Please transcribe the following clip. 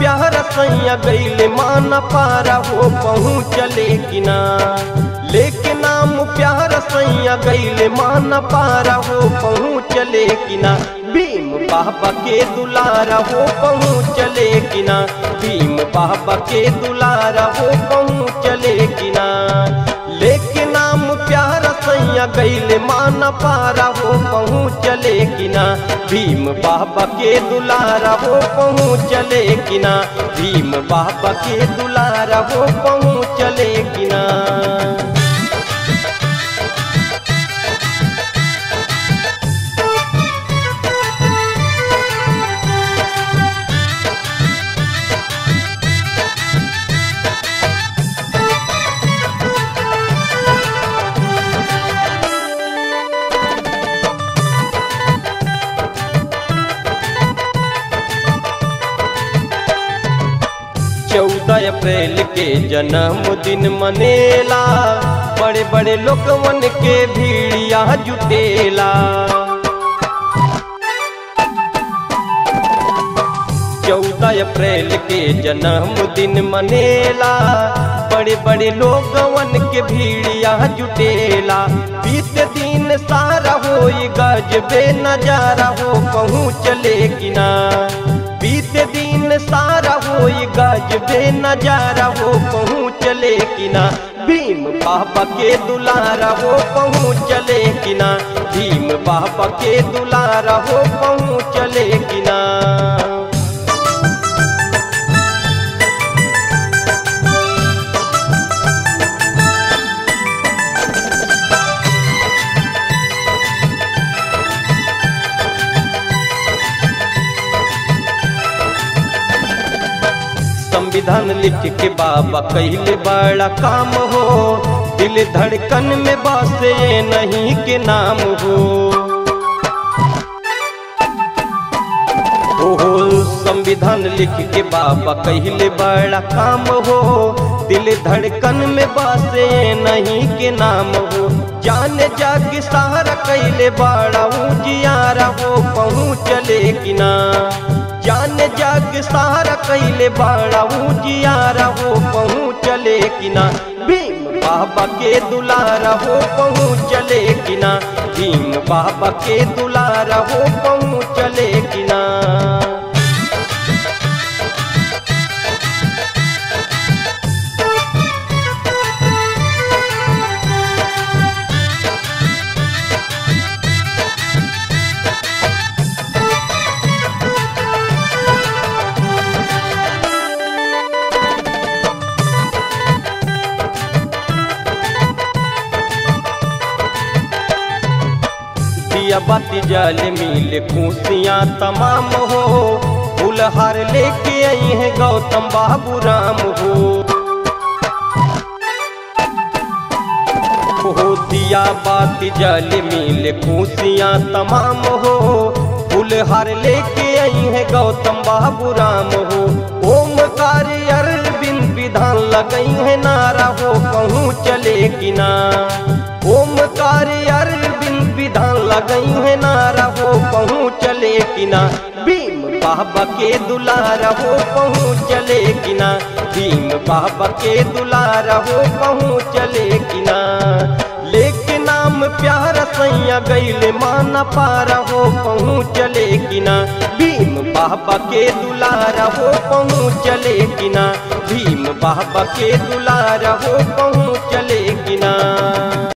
प्यार सैया गैले माना पारा हो पहुँचले कि ना लेके नाम प्यार सैया गैले माना पारा हो पहुँचले कि ना भीम बाबा के दुलारा हो पहुँचले कि ना भीम बाबा के दुलारा हो पहुँचले कि ना लेके नाम प्यार सैया गैले माना पारा हो पहुँचले कि ना भीम बाबा के दुलारा हो पहुँचले कि ना भीम बाबा के दुलारा हो पहुँचले कि ना चौदह अप्रैल के जन्मदिन मनेला बड़े बड़े लोगवन के भीड़िया जुटेला चौदह अप्रैल के जन्मदिन मनेला बड़े बड़े लोगवन के भीड़िया जुटेला बीत दिन सारा हो गजबे नजारा हो पहुँचले कि ना बीत दिन सारा हो गजबे नजारा हो पहुँचले कि ना भीम बाबा के दुलारा हो पहुँचले कि ना भीम बाबा के दुलारा हो पहुँचले कि ना संविधान लिख के बाबा कहले बड़ा काम हो दिल धड़कन में बसे नहीं के नाम हो ओहो संविधान लिख के बाबा कहले बड़ा काम हो दिल धड़कन में बसे नहीं के नाम हो जान जाग सहारा कैले बड़ा उजियारा हो पहुँचले कि ना जान जाग सारा कैले बाड़ा उजियारा हो पहुँचले कि ना भीम बाबा के दुलारा हो पहुँचले कि ना भीम बाबा के दुलारा हो पहुँचले कि ना दिया बाती जल मिल खुशियाँ तमाम हो फूलहार लेके आई है गौतम बाबू राम हो हो दिया बाती जल मिल खुशियाँ तमाम हो फूलहार लेके आई है गौतम बाबू राम हो ओम कार्य अरविंद विधान लगई है नारा हो कहूँ चले कि ना ओम कार्य अरविंद विधान लगई है नारा हो पहुँचले कि ना भीम बाबा के दुलारा हो पहुँचले कि ना भीम बाबा के दुलारा हो पहुँचले कि ना लेके नाम प्यार सैया गैले माना पारा हो पहुँचले कि ना भीम बाबा के दुलारा हो पहुँचले कि ना भीम बाबा के दुलारा हो पहुँचले कि ना